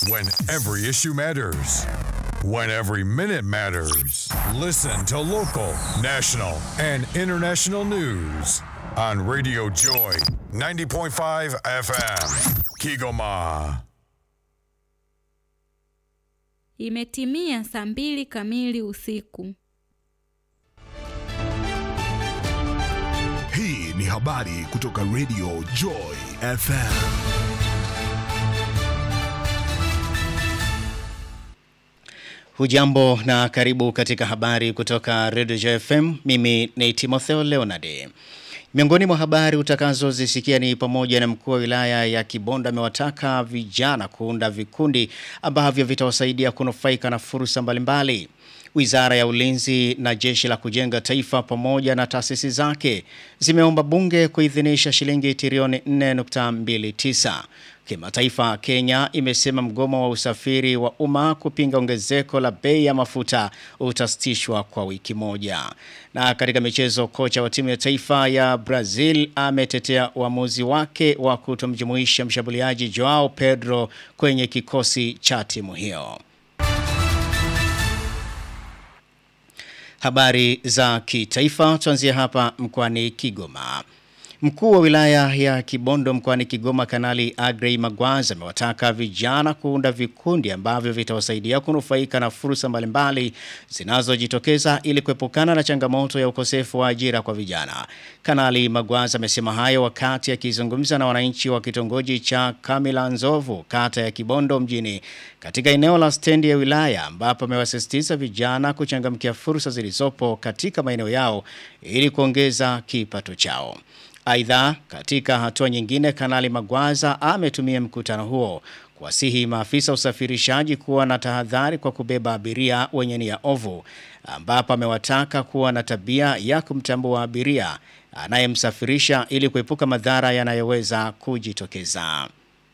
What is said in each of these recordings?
When every issue matters. When every minute matters. Listen to local, national, and international news on Radio Joy 90.5 FM. Kigoma. Imetimia saa mbili kamili usiku. Hii ni habari kutoka Radio Joy FM. Hujambo na karibu katika habari kutoka Radio Joy FM. Mimi ni Timotheo Leonard. Miongoni mwa habari utakazozisikia ni pamoja na mkuu wa wilaya ya Kibondo amewataka vijana kuunda vikundi ambavyo vitawasaidia kunufaika na fursa mbalimbali. Wizara ya Ulinzi na Jeshi la Kujenga Taifa pamoja na taasisi zake zimeomba bunge kuidhinisha shilingi trilioni 4.29. Kimataifa, Kenya imesema mgomo wa usafiri wa umma kupinga ongezeko la bei ya mafuta utasitishwa kwa wiki moja. Na katika michezo, kocha wa timu ya taifa ya Brazil ametetea uamuzi wake wa kutomjumuisha mshambuliaji Joao Pedro kwenye kikosi cha timu hiyo. Habari za kitaifa tuanzie hapa mkoani Kigoma. Mkuu wa wilaya ya Kibondo mkoani Kigoma Kanali Agrey Magwaza amewataka vijana kuunda vikundi ambavyo vitawasaidia kunufaika na fursa mbalimbali zinazojitokeza ili kuepukana na changamoto ya ukosefu wa ajira kwa vijana. Kanali Magwaza amesema hayo wakati akizungumza na wananchi wa kitongoji cha Kamila Nzovu kata ya Kibondo mjini katika eneo la stendi ya wilaya ambapo amewasisitiza vijana kuchangamkia fursa zilizopo katika maeneo yao ili kuongeza kipato chao. Aidha, katika hatua nyingine, Kanali Magwaza ametumia mkutano huo kuwasihi maafisa usafirishaji kuwa na tahadhari kwa kubeba abiria wenye nia ovu, ambapo amewataka kuwa na tabia ya kumtambua abiria anayemsafirisha ili kuepuka madhara yanayoweza kujitokeza.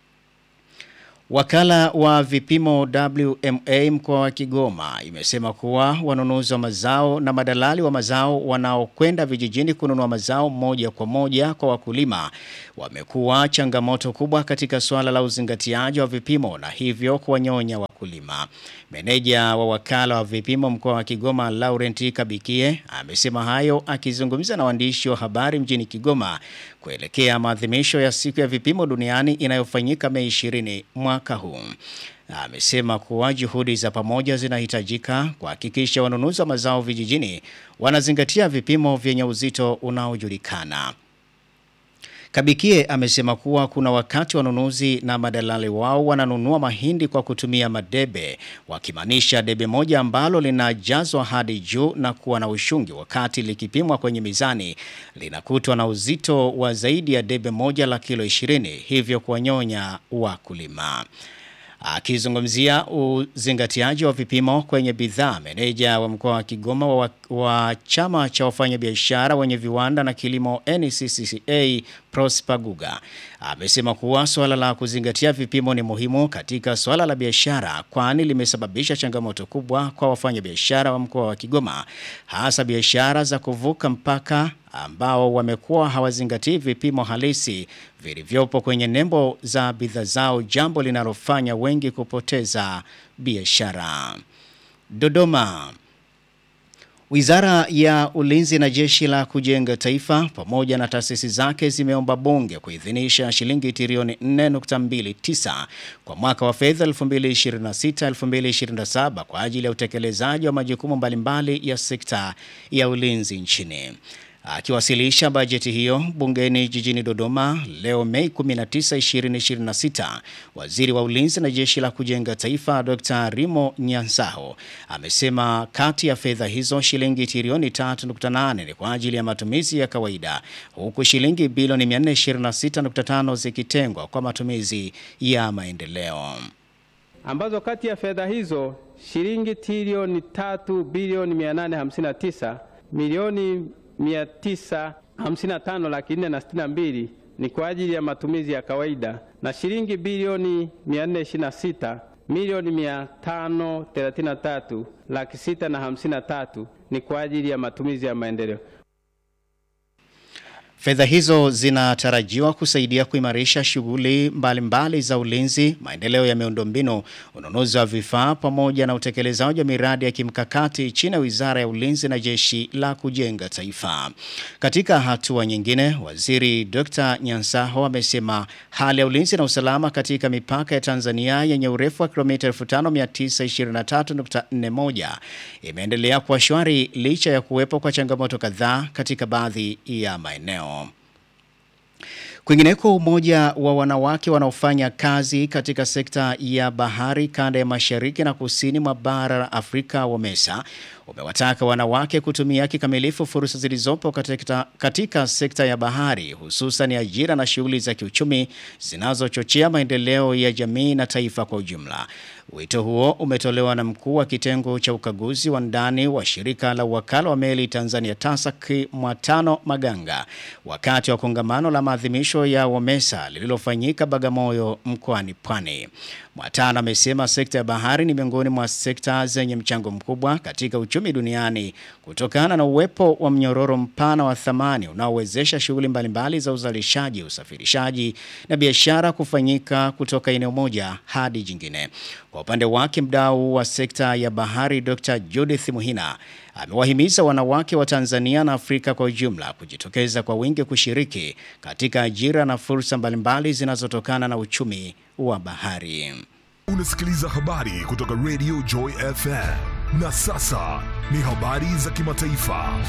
Wakala wa vipimo WMA mkoa wa Kigoma imesema kuwa wanunuzi wa mazao na madalali wa mazao wanaokwenda vijijini kununua mazao moja kwa moja kwa wakulima wamekuwa changamoto kubwa katika suala la uzingatiaji wa vipimo na hivyo kuwanyonya wakulima. Meneja wa wakala wa vipimo mkoa wa Kigoma Laurent Kabikie amesema hayo akizungumza na waandishi wa habari mjini Kigoma kuelekea maadhimisho ya siku ya vipimo duniani inayofanyika Mei 20 mwaka huu. Amesema kuwa juhudi za pamoja zinahitajika kuhakikisha wanunuzi wa mazao vijijini wanazingatia vipimo vyenye uzito unaojulikana. Kabikie amesema kuwa kuna wakati wanunuzi na madalali wao wananunua mahindi kwa kutumia madebe, wakimaanisha debe moja ambalo linajazwa hadi juu na kuwa na ushungi, wakati likipimwa kwenye mizani linakutwa na uzito wa zaidi ya debe moja la kilo 20, hivyo kuwanyonya wakulima. Akizungumzia uzingatiaji wa vipimo kwenye bidhaa, meneja wa mkoa wa Kigoma wa, wa chama cha wafanyabiashara wenye viwanda na kilimo NCCCA Prosper Guga amesema kuwa swala la kuzingatia vipimo ni muhimu katika swala la biashara, kwani limesababisha changamoto kubwa kwa wafanyabiashara wa mkoa wa Kigoma, hasa biashara za kuvuka mpaka ambao wamekuwa hawazingatii vipimo halisi vilivyopo kwenye nembo za bidhaa zao, jambo linalofanya wengi kupoteza biashara. Dodoma. Wizara ya Ulinzi na Jeshi la Kujenga Taifa pamoja na taasisi zake zimeomba bunge kuidhinisha shilingi trilioni 4.29 kwa mwaka wa fedha 2026-2027 kwa ajili ya utekelezaji wa majukumu mbalimbali ya sekta ya ulinzi nchini. Akiwasilisha bajeti hiyo bungeni jijini Dodoma leo Mei 19, 2026, waziri wa ulinzi na jeshi la kujenga taifa Dr. Rimo Nyansaho amesema kati ya fedha hizo shilingi trilioni 3.8 ni kwa ajili ya matumizi ya kawaida huku shilingi bilioni 426.5 zikitengwa kwa matumizi ya maendeleo ambazo kati ya fedha hizo shilingi trilioni 3 bilioni 859 milioni 955 laki nne na sitini na mbili ni kwa ajili ya matumizi ya kawaida na shilingi bilioni 426 milioni 533 laki sita na hamsini na tatu ni kwa ajili ya matumizi ya maendeleo. Fedha hizo zinatarajiwa kusaidia kuimarisha shughuli mbalimbali za ulinzi, maendeleo ya miundombinu, ununuzi wa vifaa pamoja na utekelezaji wa miradi ya kimkakati chini ya Wizara ya Ulinzi na Jeshi la Kujenga Taifa. Katika hatua nyingine, Waziri Dr. Nyansaho amesema hali ya ulinzi na usalama katika mipaka ya Tanzania yenye urefu wa kilomita 5923.41 imeendelea kuwa shwari licha ya kuwepo kwa changamoto kadhaa katika baadhi ya maeneo. Kwingineko, umoja wa wanawake wanaofanya kazi katika sekta ya bahari kanda ya mashariki na kusini mwa bara la Afrika WAMESA umewataka wanawake kutumia kikamilifu fursa zilizopo katika, katika sekta ya bahari hususan ajira na shughuli za kiuchumi zinazochochea maendeleo ya jamii na taifa kwa ujumla. Wito huo umetolewa na mkuu wa kitengo cha ukaguzi wa ndani wa shirika la wakala wa meli Tanzania TASAC Mwatano Maganga wakati wa kongamano la maadhimisho ya WAMESA lililofanyika Bagamoyo mkoani Pwani. Mwatano amesema sekta ya bahari ni miongoni mwa sekta zenye mchango mkubwa katika uchumi duniani kutokana na uwepo wa mnyororo mpana wa thamani unaowezesha shughuli mbalimbali za uzalishaji, usafirishaji na biashara kufanyika kutoka eneo moja hadi jingine. Kwa upande wake, mdau wa sekta ya bahari Dr. Judith Muhina amewahimiza wanawake wa Tanzania na Afrika kwa ujumla kujitokeza kwa wingi kushiriki katika ajira na fursa mbalimbali zinazotokana na uchumi wa bahari. Unasikiliza habari kutoka Radio Joy FM. Na sasa ni habari za kimataifa.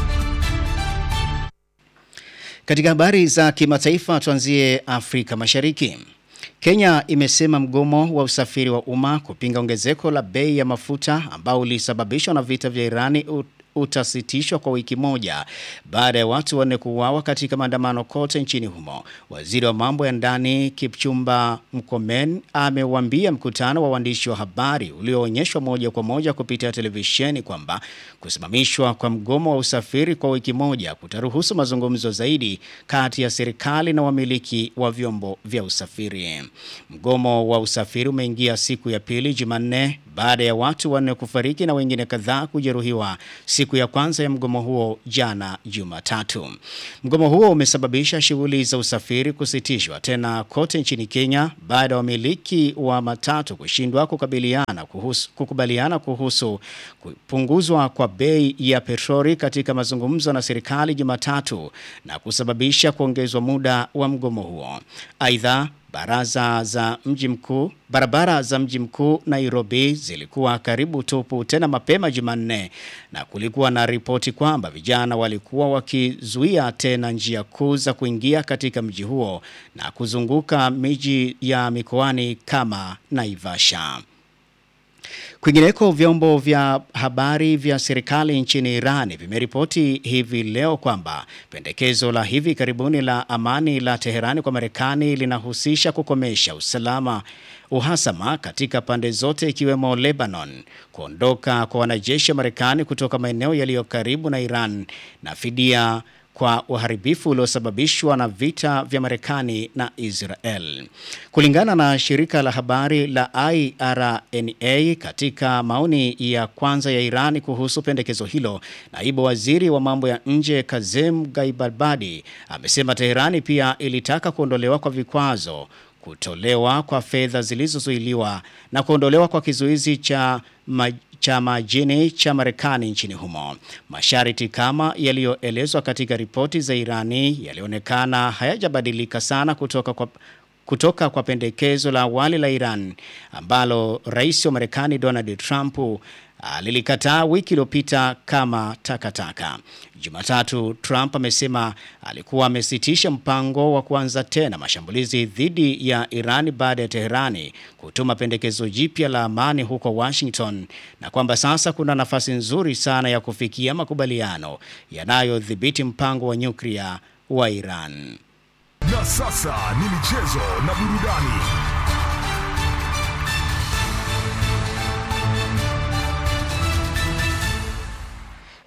Katika habari za kimataifa tuanzie Afrika Mashariki. Kenya imesema mgomo wa usafiri wa umma kupinga ongezeko la bei ya mafuta ambao ulisababishwa na vita vya Irani utasitishwa kwa wiki moja baada ya watu wanne kuuawa katika maandamano kote nchini humo. Waziri wa mambo ya ndani Kipchumba Mkomen ameuambia mkutano wa waandishi wa habari ulioonyeshwa moja kwa moja kupitia televisheni kwamba kusimamishwa kwa mgomo wa usafiri kwa wiki moja kutaruhusu mazungumzo zaidi kati ya serikali na wamiliki wa vyombo vya usafiri. Mgomo wa usafiri umeingia siku ya pili Jumanne baada ya watu wanne kufariki na wengine kadhaa kujeruhiwa siku ya kwanza ya mgomo huo jana Jumatatu. Mgomo huo umesababisha shughuli za usafiri kusitishwa tena kote nchini Kenya baada ya wamiliki wa matatu kushindwa kukabiliana kuhusu, kukubaliana kuhusu kupunguzwa kwa bei ya petroli katika mazungumzo na serikali Jumatatu na kusababisha kuongezwa muda wa mgomo huo. Aidha, baraza za mji mkuu barabara za mji mkuu Nairobi zilikuwa karibu tupu tena mapema Jumanne na kulikuwa na ripoti kwamba vijana walikuwa wakizuia tena njia kuu za kuingia katika mji huo na kuzunguka miji ya mikoani kama Naivasha. Kwingineko, vyombo vya habari vya serikali nchini Iran vimeripoti hivi leo kwamba pendekezo la hivi karibuni la amani la Teherani kwa Marekani linahusisha kukomesha usalama uhasama katika pande zote ikiwemo Lebanon, kuondoka kwa wanajeshi wa Marekani kutoka maeneo yaliyo karibu na Iran na fidia kwa uharibifu uliosababishwa na vita vya Marekani na Israel. Kulingana na shirika la habari la IRNA katika maoni ya kwanza ya Irani kuhusu pendekezo hilo, naibu waziri wa mambo ya nje Kazem Gaibarbadi amesema Teherani pia ilitaka kuondolewa kwa vikwazo kutolewa kwa fedha zilizozuiliwa na kuondolewa kwa kizuizi cha ma cha majini cha Marekani nchini humo. Masharti kama yaliyoelezwa katika ripoti za Irani yalionekana hayajabadilika sana kutoka kwa kutoka kwa pendekezo la awali la Iran ambalo rais wa Marekani Donald Trump alilikataa wiki iliyopita kama takataka. Jumatatu, Trump amesema alikuwa amesitisha mpango wa kuanza tena mashambulizi dhidi ya Iran baada ya Teherani kutuma pendekezo jipya la amani huko Washington na kwamba sasa kuna nafasi nzuri sana ya kufikia makubaliano yanayodhibiti mpango wa nyuklia wa Iran. Na sasa ni michezo na burudani.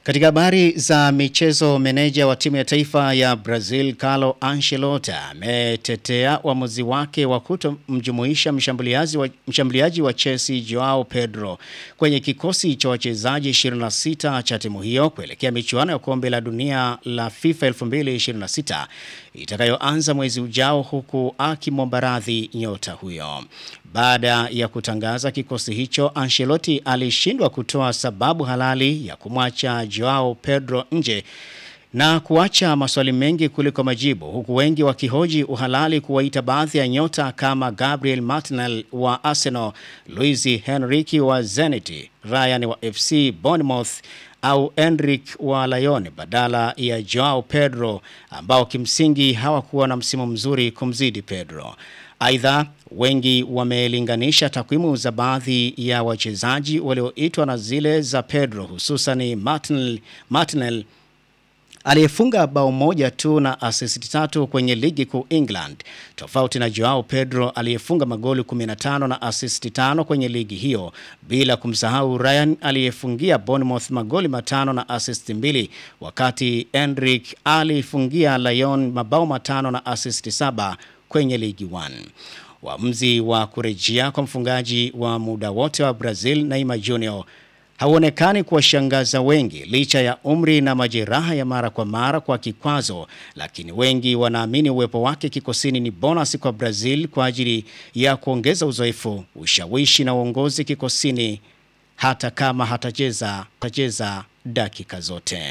Katika habari za michezo, meneja wa timu ya taifa ya Brazil Carlo Ancelotti ametetea uamuzi wake wa kutomjumuisha mshambuliaji wa, mshambuliaji wa Chelsea Joao Pedro kwenye kikosi cha wachezaji 26 cha timu hiyo kuelekea michuano ya kombe la dunia la FIFA 2026 itakayoanza mwezi ujao, huku akimwomba radhi nyota huyo. Baada ya kutangaza kikosi hicho, Ancelotti alishindwa kutoa sababu halali ya kumwacha Joao Pedro nje na kuacha maswali mengi kuliko majibu, huku wengi wakihoji uhalali kuwaita baadhi ya nyota kama Gabriel Martinelli wa Arsenal, Luis Henrique wa Zenit, Ryan wa FC Bournemouth au Enric wa Lyon badala ya Joao Pedro ambao kimsingi hawakuwa na msimu mzuri kumzidi Pedro. Aidha, wengi wamelinganisha takwimu za baadhi ya wachezaji walioitwa na zile za Pedro hususan Martinelli, Martinelli aliyefunga bao moja tu na assist tatu kwenye ligi kuu England, tofauti na Joao Pedro aliyefunga magoli 15 na assist tano kwenye ligi hiyo, bila kumsahau Ryan aliyefungia Bournemouth magoli matano na assist mbili, wakati Enric alifungia Lyon mabao matano na assist saba kwenye ligi 1. Uamuzi wa kurejea kwa mfungaji wa muda wote wa Brazil Neymar Jr hauonekani kuwashangaza wengi licha ya umri na majeraha ya mara kwa mara kwa kikwazo, lakini wengi wanaamini uwepo wake kikosini ni bonus kwa Brazil kwa ajili ya kuongeza uzoefu, ushawishi na uongozi kikosini, hata kama hatacheza hatacheza dakika zote.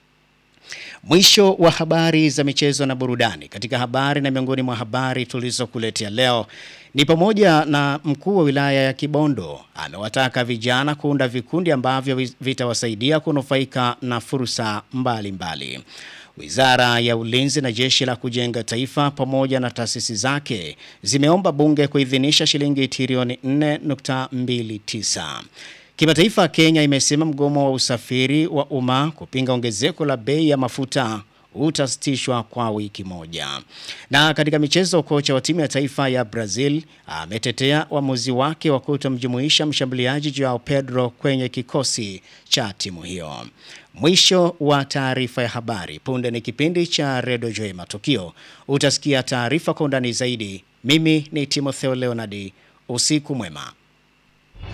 Mwisho wa habari za michezo na burudani. Katika habari na miongoni mwa habari tulizokuletea leo ni pamoja na mkuu wa wilaya ya Kibondo amewataka vijana kuunda vikundi ambavyo vitawasaidia kunufaika na fursa mbalimbali. Wizara ya Ulinzi na Jeshi la Kujenga Taifa pamoja na taasisi zake zimeomba bunge kuidhinisha shilingi trilioni 4.29. Kimataifa, Kenya imesema mgomo wa usafiri wa umma kupinga ongezeko la bei ya mafuta utasitishwa kwa wiki moja. Na katika michezo, kocha wa timu ya taifa ya Brazil ametetea uamuzi wake wa kutomjumuisha mshambuliaji Joao Pedro kwenye kikosi cha timu hiyo. Mwisho wa taarifa ya habari. Punde ni kipindi cha Redio Joy Matukio. Utasikia taarifa kwa undani zaidi. Mimi ni Timotheo Leonardi. Usiku mwema.